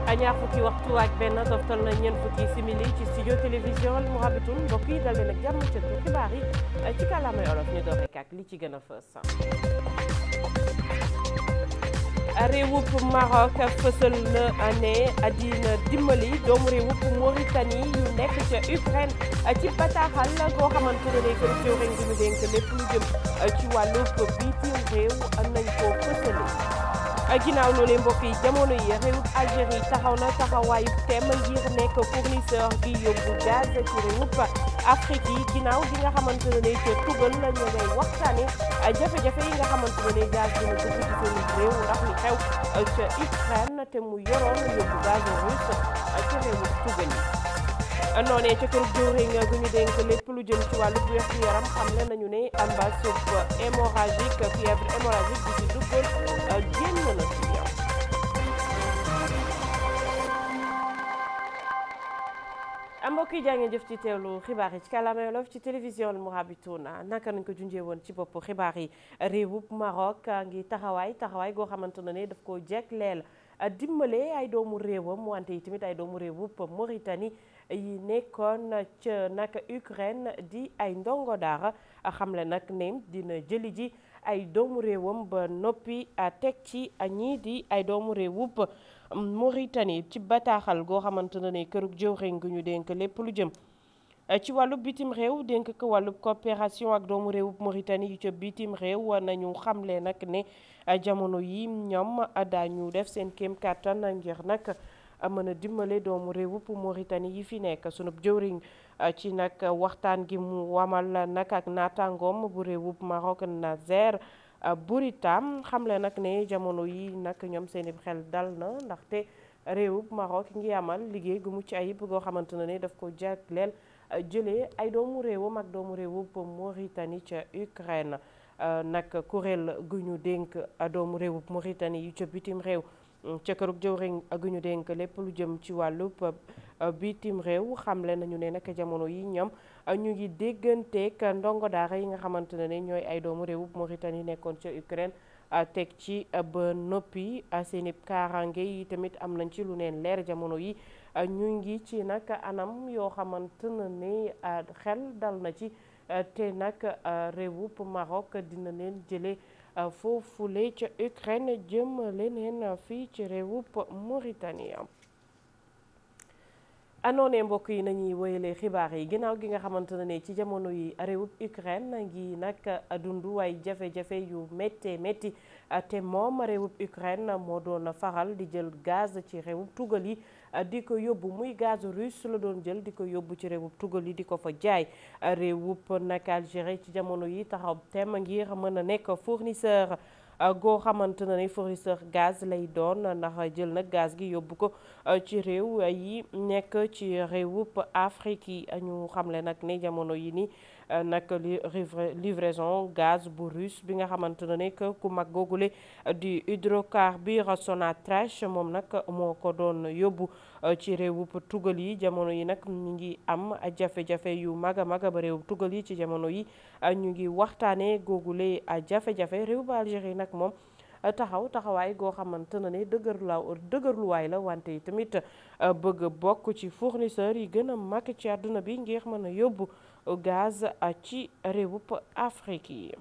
ñaar fukki waxtu ak benn toftal na ñeent fukki simili ci studio télévision Al Mourabitoun mbokk yi dal leen ak jàmm ci xibaar yi ci kàllaamay olof ñu door rek ak li ci gën a fës. réewub Maroc fësal na ne dina dimbali doomu réewub Mauritanie yu nekk ca Ukraine ci bataaxal goo xamante ne day kër jëwriñ gi ñu dénk lépp lu jëm ci wàllub bitim réew nañ ko fësale ginnaaw loolee mbokk yi jamono yi réewub Algérie taxaw na taxawaayu teem ngir nekk fournisseur gi yóbbu gaz ci réewub Afrique yi ginnaaw gi nga xamante ne ca tugal la ñu ngay waxtaane jafe-jafe yi nga xamante ne gaz dina dugg ci seen réew ndax li xew ca Ukraine te mu yoroon yóbbu gaz russe ci réewub tugal yi noonee ca kër jëwriñ gu ñu dénk lépp lu jëm ci wàllu wér gu yaram xamle nañu ne ambasub hémorragique fièvre hémorragique bi ci duggoon génn na ci yow mbokk yi jaa ngeen jëf ci teewlu xibaar yi ci kàllaama Wolof ci télévision Al Mourabitoun naka nañ ko junjee woon ci bopp xibaar yi réewub Maroc ngi taxawaay taxawaay goo xamante ne daf ko jegleel dimbale ay doomu réewam wante yi tamit ay doomu réewub Mauritanie yi nekkoon ca nag Ukraine di ay ndongo daara xamle nag ne dina jëli ji ay doomu réewam ba noppi teg ci ñii di ay doomu réewub Mauritanie ci bataaxal goo xamante ne kërug jëwriñ gu ñu dénk lépp lu jëm ci wàllub bitim réew dénk ko wàllub coopération ak doomu réewub Mauritanie yu ca bitim réew nañu xamle nag ne jamono yi ñoom daañu def seen kéem kàttan ngir nag mën a dimbale doomu réewub Mauritanie yi fi nekk sunub jëwriñ ci nag waxtaan gi mu wamal nag ak naataangoom bu réewub Maroc Nazer Bouritam xamle nag ne jamono yi nag ñoom seeni xel dal na ndaxte réewub Maroc ngi amal liggéey gu mucc ayib goo xamante ne daf ko jagleel jëlee ay doomu réewam ak doomu réewub Mauritanie ca Ukraine nag kuréel gu ñu dénk doomu réewub Mauritanie yu ca bitim réew ca kërug jëwriñ gu ñu dénk lépp lu jëm ci wàllub bitim réew xamle nañu ne nag jamono yi ñoom ñu ngi dégganteeg ndongo daara yi nga xamante ne ñooy ay doomu réewub Mauritanie nekkoon ca Ukraine teg ci ba noppi seeni kaaraange yi tamit am nañ ci lu neen leer jamono yi ñu ngi ci nag anam yoo xamante ne xel dal na ci te nag réewub Maroc dina leen jële foofule ca Ukraine jëm leneen fii ci réewub Mauritanie anoone mbokk yi nañuy woyalee xibaar yi ginnaaw gi nga xamante ne ci jamono yi réewub Ukraine ngi nag dund ay jafe-jafe yu méttee métti te moom réewub Ukraine moo doon faral di jël gaz ci réewub tugal yi di ko yóbbu muy gaz russe la doon jël di ko yóbbu ci réewub tugal yi di ko fa jaay réewub nag Algérie ci jamono yi taxaw tem ngir mën a nekk fournisseur goo xamante ne fournisseur gaz lay doon ndax jël nag gaz gi yóbbu ko ci réew yi nekk ci réewub Afrique yi ñu xamle nag ne jamono yi ni nag livraison gaz bu russe bi nga xamante ne ku mag googule di hydrocarbure Sonatrach moom nag moo ko doon yóbbu ci réewub tugal yi jamono yi nag ñu ngi am jafe-jafe yu mag a mag ba réewub tugal yi ci jamono yi ñu ngi waxtaanee googule jafe-jafe réewub Algérie nag moom taxaw taxawaay goo xamante ne dëgër la dëgërluwaay la wante yi tamit bëgg bokk ci fournisseur yi gën a mag ci àdduna bi ngir mën a yóbbu gaz ci réewub Afrique yi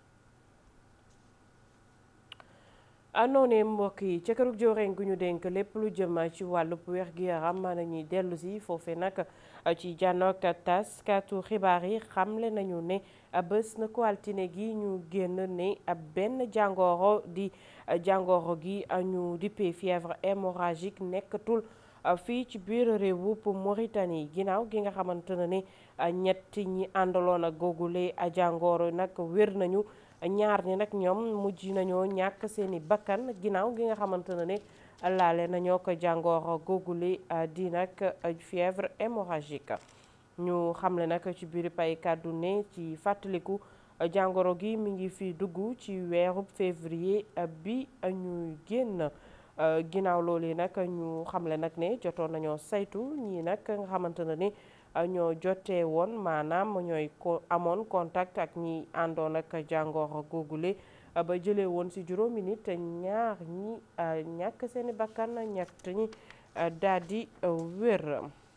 noonee mbokk yi ca kërug jooreen gu ñu dénk lépp lu jëm ci wàllub wér gi yaram nañuy dellu si foofe nag ci jànnoog taskatu xibaar yi xamle nañu ne bés na ko altine gi ñu génn ne benn jàngoro di jàngoro gi ñu dippee fièvre hémorragique nekkatul fii ci biir réewub Mauritanie ginnaaw gi nga xamante ne ñett ñi àndaloon ak googule jàngoro nag wér nañu ñaar ñi nag ñoom mujj nañoo ñàkk seeni bakkan ginnaaw gi nga xamante ne laale nañoo ko jàngoro googule di nag fièvre hémorragique ñu xamle nag ci biir pay kàddu ne ci fàttaliku jàngoro gi mi ngi fi dugg ci weerub février bi ñuy génn ginnaaw loolu nag ñu xamle nag ne jotoon nañoo saytu ñii nag nga xamante ne ni ñoo jotee woon maanaam ñooy ko amoon contact ak ñi àndoon ak jàngoro googule ba jëlee woon ci juróomi nit ñaar ñi ñàkk seeni bakkan ñett ñi daal di wér.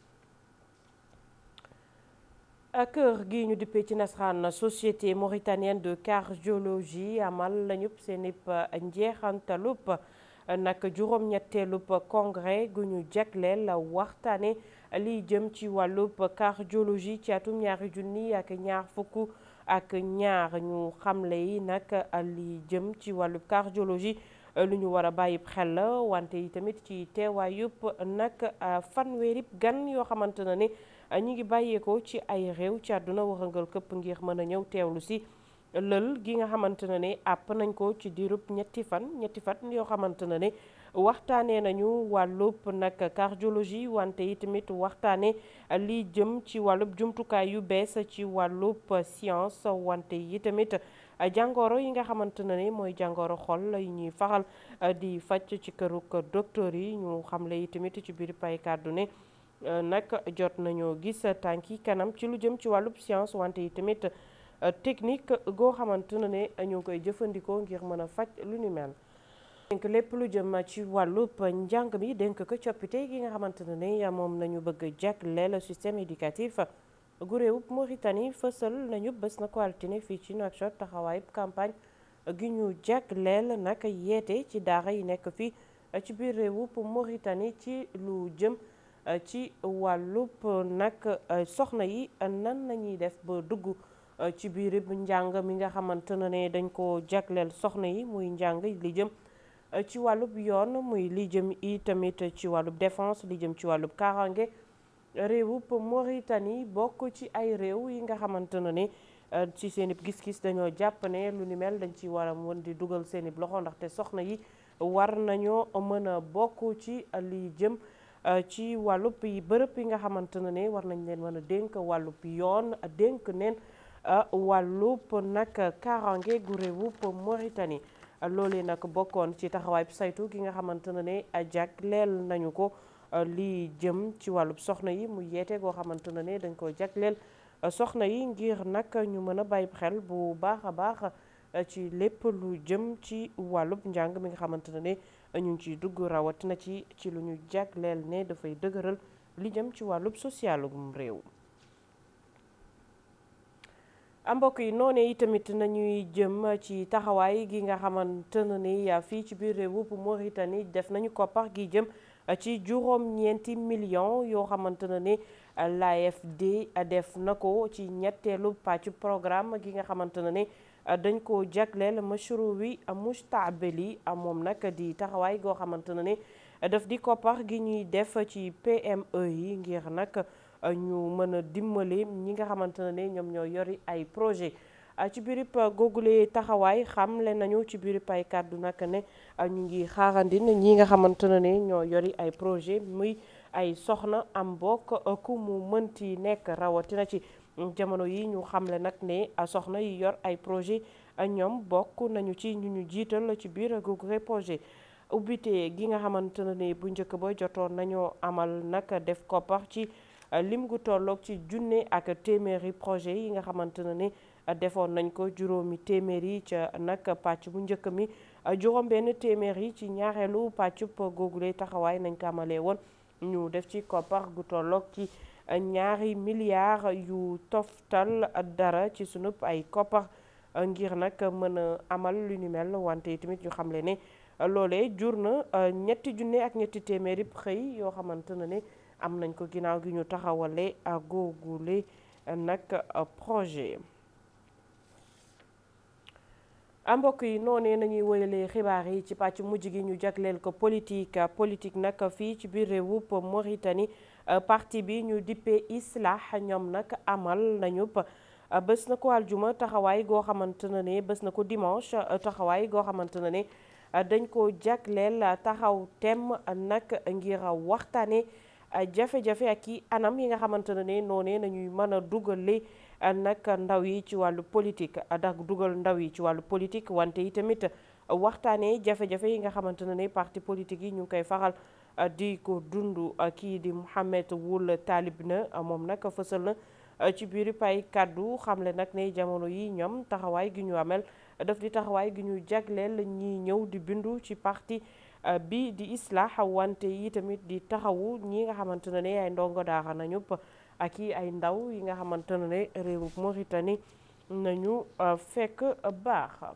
kër gi ñu dippee ci nasaraan société mauritanienne de cardiologie amal lañu seen ip njeexantalub nag juróom-ñetteelub congrès gu ñu jagleel waxtaane liy jëm ci wàllub cardiologie ci atum ñaari junni ak ñaar fukk ak ñaar ñu xamle yi nag liy jëm ci wàllub cardiologie lu ñu war a bàyyi xel la wante yi tamit ci teewaayub nag fanweerib gan yoo xamante na ne ñi ngi bàyyeekoo ci ay réew ci àdduna waxangal këpp ngir mën a ñëw teewlu si lël gi nga xamante ne ne àpp nañ ko ci diirub ñetti fan ñetti fan yoo xamante ne ne waxtaanee nañu wàllub nag cardiologie wante yi tamit waxtaane li jëm ci wàllub jumtukaay yu bees ci wàllub science wante yi tamit jàngoro yi nga xamante ne ni mooy jàngoro xol yi ñuy faxal di faj ci këruk docteur yi ñu xamle yi tamit ci biir pay kàddu ne nag jot nañoo gis tànki kanam ci lu jëm ci wàllub science wante yi tamit technique goo xamante ne ne ñu ngi koy jëfandikoo ngir mën a faj lu ni mel dénk lépp lu jëm ci wàllub njàng mi dénk ko coppite gi nga xamante ne ne moom nañu bëgg jagleel système éducatif gu réewub Mauritanie fësal nañu bés na ko altine fii ci Nouakchott taxawaayub campagne gi ñu jagleel nag yeete ci daara yi nekk fii ci biir réewub Mauritanie ci lu jëm ci wàllub nag soxna yi nan nañuy def ba dugg ci biir njàng mi nga xamante ne dañ ko jagleel soxna yi muy njàng li jëm ci wàllub yoon muy li jëm i tamit ci wàllub défense li jëm ci wàllub kaaraange réewub Mauritanie bokk ci ay réew yi nga xamante ne ni ci seen ib gis-gis dañoo jàpp ne lu ni mel dañ ci war a mën di dugal seen ib loxo ndaxte soxna yi war nañoo mën a bokk ci li jëm ci wàllub yi bërëb yi nga xamante ne ni war nañ leen mën a dénk wàllub yoon dénk neen wàllub nag kaaraange gu réewub Mauritanie loolee nag bokkoon ci taxawaay saytu gi nga xamante ne ne jagleel nañu ko lii jëm ci wàllub soxna yi mu yeete goo xamante ne ne dañ ko jagleel soxna yi ngir nag ñu mën a bàyyi xel bu baax a baax ci lépp lu jëm ci wàllub njàng mi nga xamante ne ne ñu ngi ciy dugg rawatina ci ci lu ñu jagleel ne dafay dëgëral li jëm ci wàllub socialum réew mbokk yi noone yi tamit nañuy jëm ci taxawaay gi nga xamante ne ni fii ci biir réewub Mauritanie def nañu koppar gi jëm ci juróom-ñeenti millions yoo xamante ne ni l'AFD def na ko ci ñetteelu pàccu programme gi nga xamante ne ni dañ ko jagleel mashru wi mustabeli moom nag di taxawaay goo xamante ne ni daf di koppar gi ñuy def ci PME yi ngir nag ñu mën a dimbali ñi nga xamante ne ni ñoom ñoo yori ay projet ci birib googule taxawaay xamle nañu ci birib ay kàddu nag ne ñu ngi xaarandin ñi nga xamante ne ni ñoo yori ay projet muy ay soxna am bokk ku mu mënti nekk rawatina ci jamono yi ñu xamle nag ne soxna yi yor ay projet ñoom bokk nañu ci ñu ñu jiital ci biir googule projet ubbite gi nga xamante ne ni bu njëkk ba jotoon nañoo amal nag def koppar ci lim gu tolloog ci junne ak téeméeri projet yi nga xamante ne ni defoon nañ ko juróomi téeméer yi ca nag pàcc bu njëkk mi juróom benn téeméer yi ci ñaareelu pàccub googule taxawaay nañ ko amalee woon ñu def ci koppar gu tolloog ci ñaari milliards yu toftal dara ci sunub ay koppar ngir nag mën a amal lu ni mel wante tamit ñu xamle ne loolee jur na ñetti junne ak ñetti téeméeri xëy yoo xamante ne ni am nañ ko ginnaaw gi ñu taxawale googule nag projet mbokk yi noonee nañuy woyalee xibaar yi ci pàcc mujj gi ñu jagleel ko politique politique nag fii ci biir réewub Mauritanie parti bi ñu dippee Islah ñoom nag amal nañu bés na ko aljuma taxawaay goo xamante ne ne bés na ko dimanche taxawaay goo xamante ne ne dañ ko jagleel taxaw tem nag ngir waxtaane jafe-jafe ak i anam yi nga xamante ne ne noonee nañuy mën a dugale nag ndaw yi ci wàllu politique ndax dugal ndaw yi ci wàllu politique wante yi tamit waxtaanee jafe-jafe yi nga xamante ne ne parti politique yi ñu ngi koy faral di ko dund kii di Mouhamed Wul Talib na moom nag fësal na ci biir pay kàddu xamle nag ne jamono yi ñoom taxawaay gi ñu amel daf di taxawaay gi ñu jagleel ñi ñëw di bindu ci parti bi di islah wante yi tamit di taxawu ñi nga xamante ne ay ndongo daara nañu ak i ay ndaw yi nga xamante ne réewu Mauritanie nañu fekk baax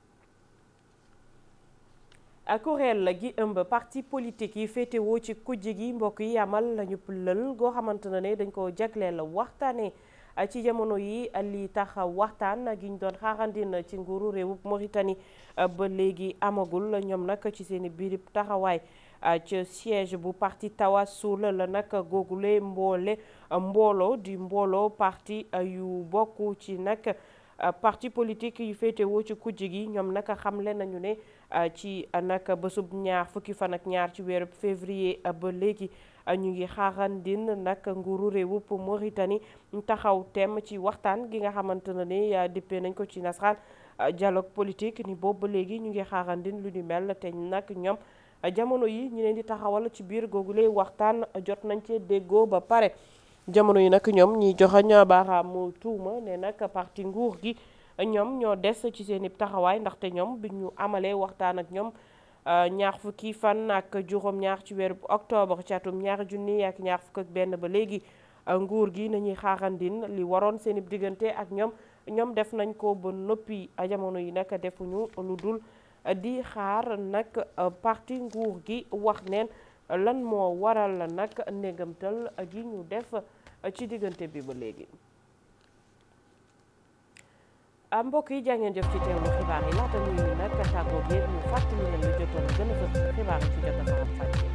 kuréel gi ëmb parti politique yi féetewoo ci kujje gi mbokk yi amal lañu lël goo xamante ne dañ ko jagleel waxtaane ci jamono yi li tax waxtaan gi ñu doon xaarandin ci nguuru réewub Mauritanie ba léegi amagul ñoom nag ci seen biir taxawaay ca siège bu parti Tawassul la nag googule mboole mbooloo di mbooloo parti yu bokk ci nag parti politique yu féetewoo ci kujje gi ñoom nag xamle nañu ne ci nag bésub ñaar fukki fan ak ñaar ci weeru février ba léegi ñu ngi xaarandin nag nguuru réewub Mauritanie taxaw tem ci waxtaan gi nga xamante ne ni dippee nañ ko ci nasaraan dialogue politique ni boobu ba léegi ñu ngi xaarandin lu ni mel te nag ñoom jamono yi ñu leen di taxawal ci biir googule waxtaan jot nañ cee déggoo ba pare jamono yi nag ñoom ñiy joxañ baaraamu tuuma ne nag parti nguur gi ñoom ñoo des ci seen i taxawaay ndaxte ñoom bi ñu amalee waxtaan ak ñoom ñaar fukki fan ak juróom-ñaar ci weeru octobre ci atum ñaari junni ak ñaar fukk ak benn ba léegi nguur gi nañuy xaarandin li waroon seen i diggante ak ñoom ñoom def nañ ko ba noppi jamono yi nag defuñu lu dul di xaar nag parti nguur gi wax neen lan moo waral nag ndégamtal gi ñu def ci diggante bi ba léegi mbokk yi jàngeen jëf ci teewlu xibaar yi laata ñuy nag tàggoo gi ñu fàttali leen lu jotoon gën a fës xibaar yi ci jot a faram fàcce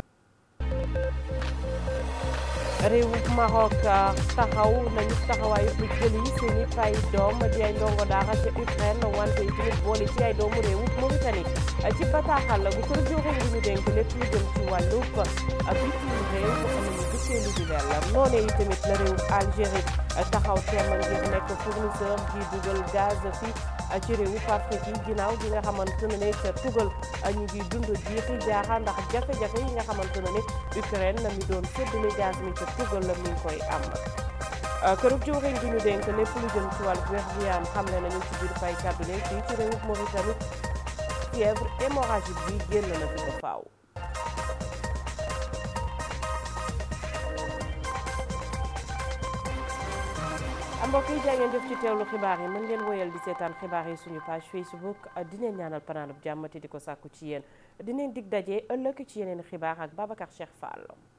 réewub Maroc taxaw nañu taxawaayu bu jëli seen i fay doom di ay ndongo daara ca Ukraine wante yi tamit boole ci ay doomu réewub Mauritanie ci bataaxal bu kër joxoon li ñu dénk lépp lu jëm ci wàllub bitim réew nañu gisee lu di mel noonu yi tamit la réewub Algérie taxaw teemal ngir nekk fournisseur gi dugal gaz fi ci réewub Afrique yi ginnaaw gi nga xamante ne ca tugal ñu ngi dund jiixi jaaxa ndax jafe-jafe yi nga xamante ne Ukraine na mi doon séddale gaz mi ca tugal la mi ngi koy am kërub jëwriñ gi ñu dénk lépp lu jëm ci wàllu wér gu yaram xamle nañu ci biir fay cabinet fii ci réewub Mauritanie fièvre hémorragique bi génn na fi ba faaw mbokk yi jaa ngeen jëf ci teewlu xibaar yi mën ngeen woyal di seetaan xibaar yi suñu page Facebook dineen ñaanal panaanub jàmmati di ko sàkku ci yéen dineen dig daje ëllëg ci yeneen xibaar ak Babacar Cheikh Fall